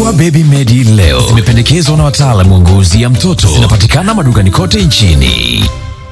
Dawa Baby Medi leo zimependekezwa na wataalamu wa ngozi ya mtoto. Zinapatikana madukani kote nchini.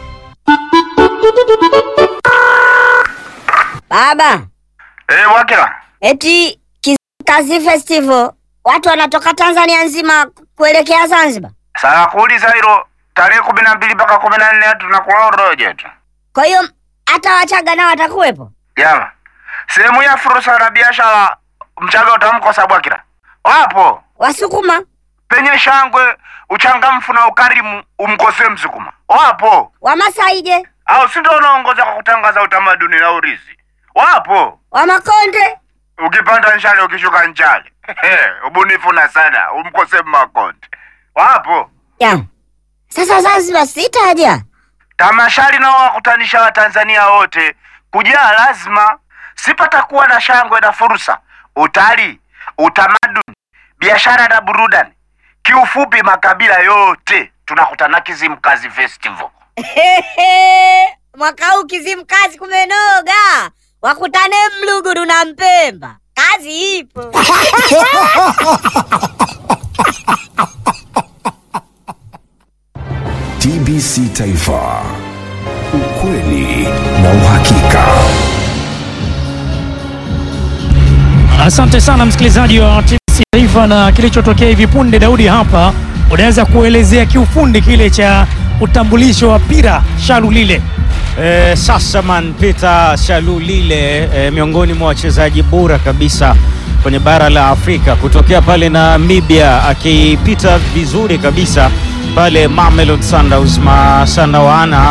Baba, Eh, Wakila. eti Kizimkazi Festival watu wanatoka Tanzania nzima kuelekea Zanzibar. Sasa kuuliza hilo tarehe kumi na mbili mpaka kumi na nne tunakuwa uroje tu. Kwa hiyo hata Wachaga nao watakuwepo. Jama. Sehemu ya fursa na biashara Mchaga utamkosa Bwakila. Wapo. Wasukuma, Penye shangwe, uchangamfu na ukarimu umkosee Msukuma. Wapo. Wamasai je? Au si ndio unaongoza kwa kutangaza utamaduni na urithi. Wapo. Wamakonde? Ukipanda nchale ukishuka nchale. Ubunifu na sana umkosee Makonde. Wapo. Ya. Sasa Zanzibar sitaja. Tamasha linalowakutanisha Watanzania wote kujaa lazima, sipatakuwa na shangwe na fursa, utalii, utamaduni, biashara na burudani. Kiufupi, makabila yote tunakutana Kizimkazi Festival. Mwaka huu Kizimkazi kumenoga. Wakutane Mluguru na Mpemba. Kazi ipo. TBC Taifa, ukweli na uhakika. Asante sana msikilizaji wa TBC Taifa, na kilichotokea hivi punde, Daudi hapa, unaweza kuelezea kiufundi kile cha utambulisho wa Pira Shalulile. Eh, Sasaman Peter Shalulile eh, miongoni mwa wachezaji bora kabisa kwenye bara la Afrika kutokea pale Namibia, akipita vizuri kabisa pale Mamelodi Sundowns Masanawana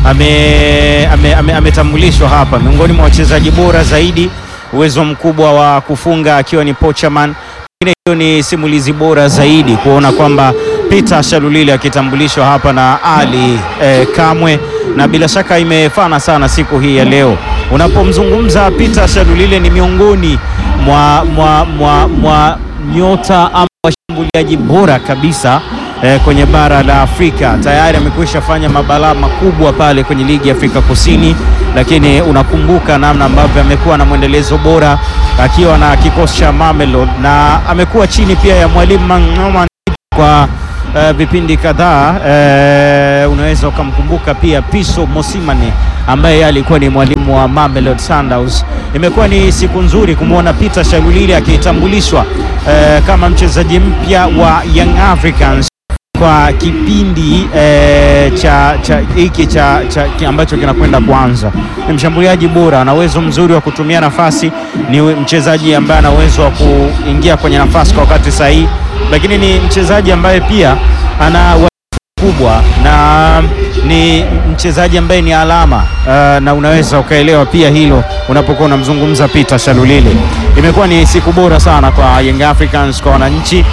ame, ame, ame, ametambulishwa hapa miongoni mwa wachezaji bora zaidi, uwezo mkubwa wa kufunga akiwa ni pochaman. Pengine hiyo ni simulizi bora zaidi kuona kwamba Peter Shalulile akitambulishwa hapa na Ali eh, Kamwe, na bila shaka imefana sana siku hii ya leo. Unapomzungumza Peter Shalulile ni miongoni mwa, mwa, mwa, mwa nyota ama washambuliaji bora kabisa eh, kwenye bara la Afrika. Tayari amekwisha fanya mabalaa makubwa pale kwenye ligi ya Afrika Kusini, lakini unakumbuka namna ambavyo amekuwa na mwendelezo bora akiwa na kikosi cha Mamelodi na amekuwa chini pia ya mwalimu Mang'oma kwa eh, vipindi kadhaa. eh, unaweza ukamkumbuka pia Piso Mosimane ambaye yeye alikuwa ni mwalimu wa Mamelodi Sundowns. Imekuwa ni siku nzuri kumwona Peter Shalulile akitambulishwa eh, kama mchezaji mpya wa Young Africans kwa kipindi eh, cha cha hiki cha, cha ki- ambacho kinakwenda kuanza. Ni mshambuliaji bora, ana uwezo mzuri wa kutumia nafasi, ni mchezaji ambaye ana uwezo wa kuingia kwenye nafasi kwa wakati sahihi, lakini ni mchezaji ambaye pia ana wa- kubwa na ni mchezaji ambaye ni alama uh, na unaweza ukaelewa pia hilo unapokuwa unamzungumza Peter Shalulile. Imekuwa ni siku bora sana kwa Young Africans, kwa wananchi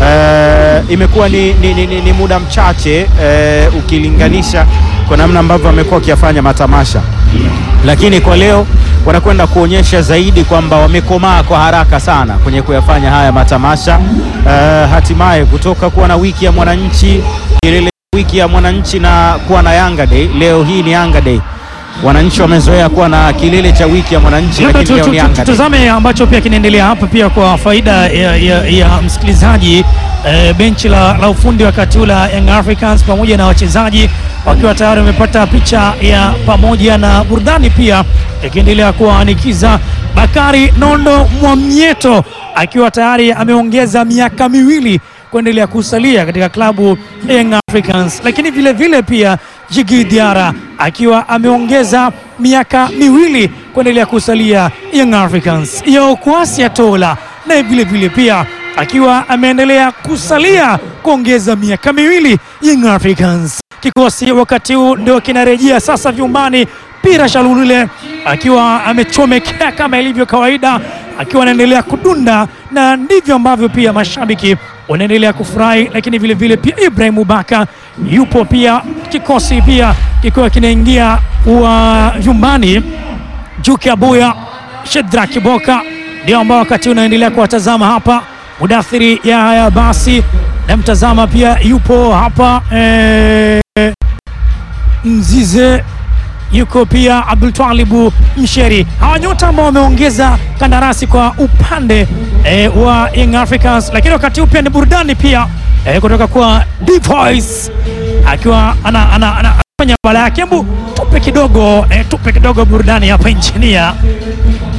uh, imekuwa ni, ni, ni, ni, ni muda mchache uh, ukilinganisha kwa namna ambavyo amekuwa akiyafanya matamasha, lakini kwa leo wanakwenda kuonyesha zaidi kwamba wamekomaa kwa haraka sana kwenye kuyafanya haya matamasha uh, hatimaye kutoka kuwa na wiki ya mwananchi kilele wiki ya mwananchi na kuwa na Yanga Day. Leo hii ni Yanga Day. Wananchi wamezoea kuwa na kilele cha wiki ya mwananchi, Labda lakini tu- leo ni tu- Yanga Day. tutazame ambacho pia kinaendelea hapa pia kwa faida ya, ya, ya msikilizaji eh, benchi la, la ufundi wakati huu la Young Africans pamoja na wachezaji wakiwa tayari wamepata picha ya pamoja na burudani pia ikiendelea kuwaanikiza Bakari Nondo Mwamnyeto akiwa tayari ameongeza miaka miwili kuendelea kusalia katika klabu ya Young Africans, lakini vile vile pia Jigi Diara akiwa ameongeza miaka miwili kuendelea kusalia Young Africans. Yaokwasi Atola naye vile vile pia akiwa ameendelea kusalia kuongeza miaka miwili Young Africans. Kikosi wakati huu ndio kinarejea sasa vyumbani. Pira Shalulile akiwa amechomekea kama ilivyo kawaida, akiwa anaendelea kudunda, na ndivyo ambavyo pia mashabiki wanaendelea kufurahi, lakini vile vile pia Ibrahim Baka yupo pia, kikosi pia kikiwa kinaingia wa vyumbani. Juki Abuya, Shedra Kiboka ndio ambao wakati unaendelea kuwatazama hapa. Mudathiri Yahya basi namtazama pia yupo hapa eh, Mzize yuko pia Abdul Twalibu Msheri. Hawa nyota ambao wameongeza kandarasi kwa upande eh, wa Young Africans, lakini wakati huu pia ni burudani pia eh, kutoka kwa D Voice akiwa ana, ana, ana, anafanya bala yake. Hebu tupe kidogo eh, tupe kidogo burudani hapa injinia.